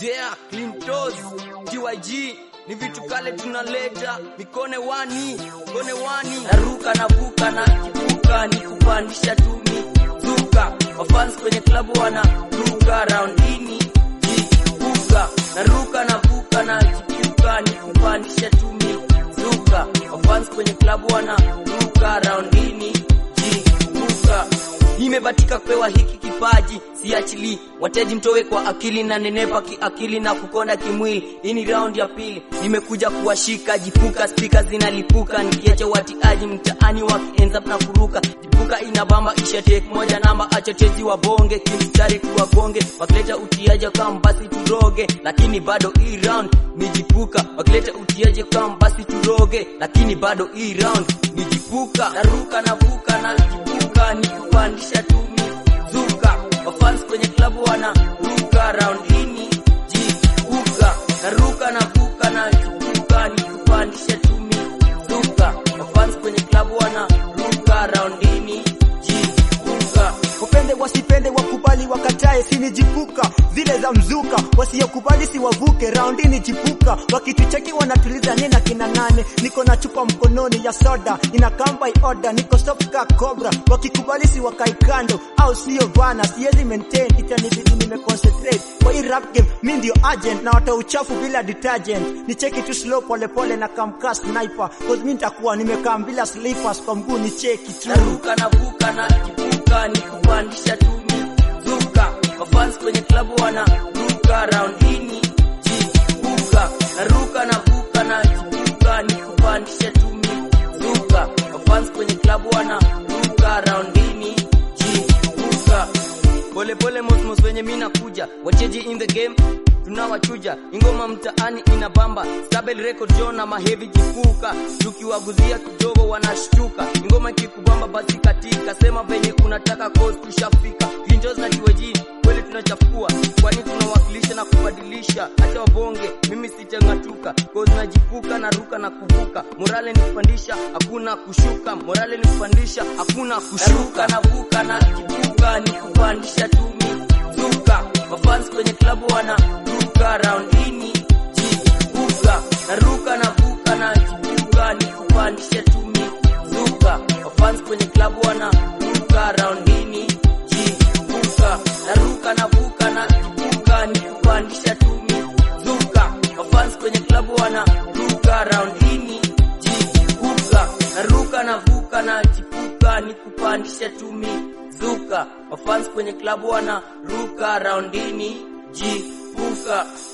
Yeah, Clintos, TYG ni vitu kale tunaleta mikone wani kone wani naruka navuka na kivuka ni kupandisha tumi zuka wafans kwenye klabu wana ruka raundini jivuka naruka navuka na kivuka ni kupandisha tumi zuka wafans kwenye klabu wana ruka raundini jivuka nimebatika kupewa hiki kipaji siachili wateji mtowe kwa akili na nenepa kiakili na kukonda kimwili hii ni round ya pili nimekuja kuwashika jipuka spika zinalipuka nikiacha watiaji mtaani wakienza na kuruka jipuka inabamba isha tek moja namba acha tezi wa bonge kimstari tuwagonge wakileta utiaje kama basi turoge lakini bado hii round nijipuka wakileta utiaje kama basi turoge lakini bado hii round nijipuka naruka navuka na jipuka ni kupandisha tumi zuka wafans kwenye klabu wana ruka raundini jipuka naruka navuka na jipuka ni kupandisha tumi zuka wafans kwenye klabu wana ruka raundini jipuka wapende wasipende wakubali wakatae sinijipuka zile za mzuka wasiokubali siwavuke raundini jipuka wakitucheki wanatuliza nina kina nane niko na chupa mkononi ya soda ina kamba oda niko soft ka cobra wakikubali si wakai kando au sio bana siwezi maintain itanibidi nimeconcentrate kwa hii rap game mi ndio agent na wata uchafu bila detergent nicheki tu slow pole pole na kamka sniper cause mi nitakuwa nimekaa bila slippers kwa mguu nicheki tu naruka navuka na jipuka ni kupandisha tumi zuka wafans kwenye klabu wana ruka raundini jipuka naruka navuka na jipuka ni kupandisha tumi zuka wafans kwenye klabu wana ruka raundini jipuka pole pole mosmos wenye mi nakuja wacheji in the game tunawachuja ingoma mtaani inabamba stabel record jo na mahevi jipuka tukiwaguzia kidogo wanashtuka ingoma ikikubamba basi katika sema venye unataka cause tushafika linjos na tiweji kweli tunachafua kwani tunawakilisha na kubadilisha hata wabonge mimi sitangatuka cause najipuka na ruka na kuvuka morale ni kupandisha hakuna kushuka morale ni kupandisha hakuna kushuka navuka na jipuka ni kupandisha tumi zuka wafans kwenye klabu wana ruka raundini jipuka naruka navuka na jipuka ni kupandisha tumi zuka wafans kwenye klabu wana ruka raundini jipuka naruka navuka na jipuka ni kupandisha tumi zuka wafans kwenye klabu wana ruka raundini jipuka naruka navuka na jipuka ni kupandisha tumi zuka wafans kwenye klabu wana ruka raundini jipuka